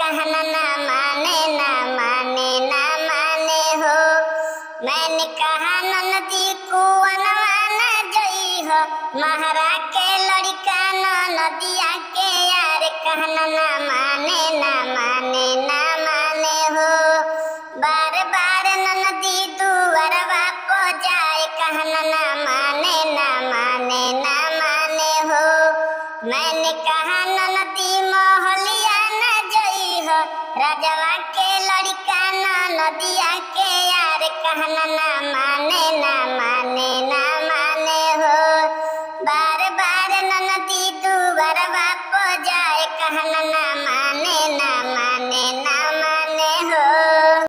कहना ना माने ना माने ना माने हो मैंने कहा नदी कुआनवा न जई हो महारा के लड़का न नदिया के यार कहना ना माने ना माने ना माने हो बार बार नदी दुआरवा पो जाए कहना ना माने ना माने ना माने हो मैंने कहा नदी मोहलिया न जई हो राजवा के लड़का न नदिया के यार कहना ना माने ना माने ना माने हो बार बार नदी दुआरवा पो जाए कहना